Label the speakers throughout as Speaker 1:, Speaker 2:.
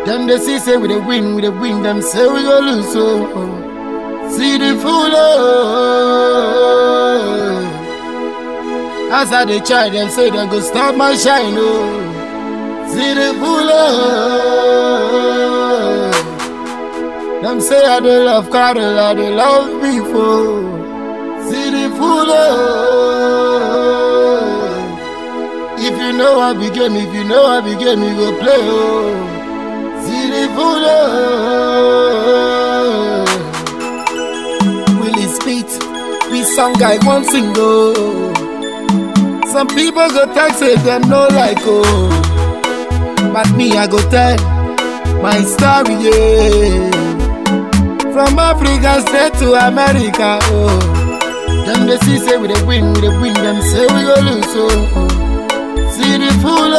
Speaker 1: Them they see say we dey win, we dey win. Them say we go lose. So see the fool. Oh. As I dey try, them say them go stop my shine. Oh. See the fool. Oh. Them say I dey love cattle, I dey love people. See the fool. Oh. If you know I be game, if you know I be game, you go play. Oh. See the fool. Oh. Willie Speed, we song I want single. Some people go talk say them no like oh, but me I go tell my story yeah. From Africa straight to America oh, them they see say we dey win, we dey win. Them say we go lose oh. See the fool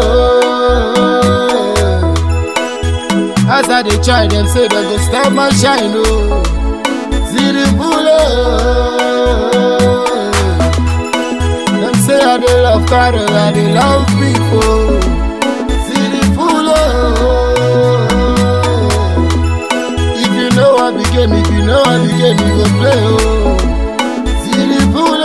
Speaker 1: oh. As I dey try, them say they go stop my shine oh. See the fool oh. Them say I dey love cattle, I dey love people. See the fool oh. If you know I be game, if you know I be game, you go play oh. See the fool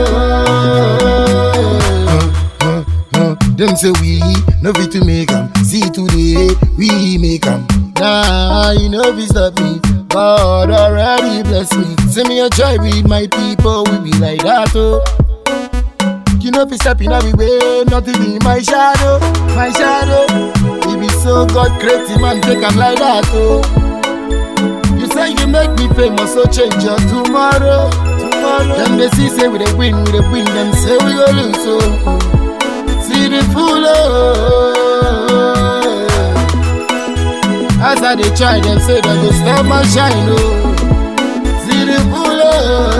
Speaker 1: oh. Them say we no fit to make 'em. See today we make 'em. Nah, you know fi stop me. God already bless me. See me a try with my people, we be like that oh. You know fi step in every way, nothing in my shadow, my shadow. He be so God creative man, take 'em like that oh. You say you make me famous, so change your tomorrow, tomorrow. Them they see say we dey win, we dey win. Them say we go lose oh. See the fool oh. As I dey try, them say they go stop my shine oh. See the fool oh.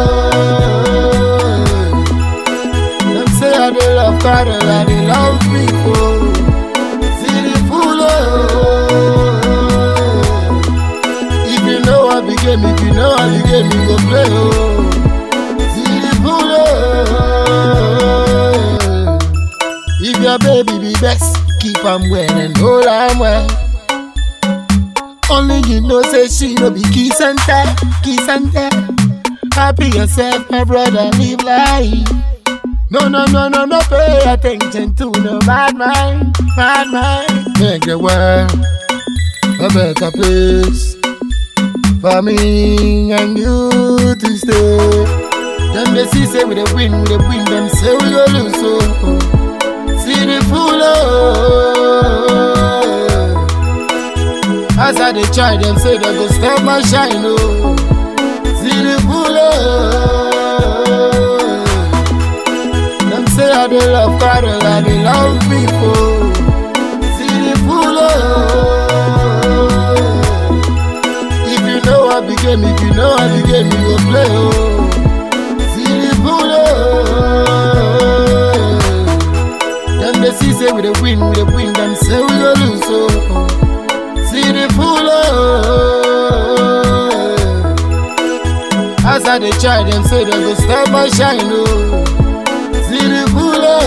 Speaker 1: Them say I dey love cattle, I dey love people. See the fool oh. If you know I be game, if you know I be game, you go play oh. See the fool oh. If your baby be best, keep 'em well and hold 'em well. Only you know say she no be kiss and tell, kiss and tell. Happy yourself, my brother, live life. No, no, no, no, no, pay attention to no bad mind, bad mind. Make the world a better place for me and you to stay. Them they see say we dey win, we dey win. Them say we go lose, so see the fool oh. As I dey try, them say they go stop my shine oh. See the fool oh. Them say I dey love cattle, I dey love people. See the fool oh. If you know I be game, if you know I be game, you go play oh. See the fool oh. Them they see say we dey win, we dey win. Them say we go lose oh. See the fool oh. As I dey try, them say they go stop my shine oh. See the fool oh.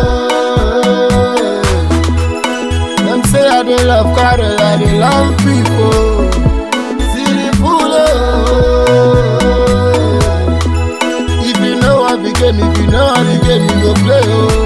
Speaker 1: Them say I dey love cattle, I dey love people. See the fool oh. If you know I be game, if you know I be game, you go play oh.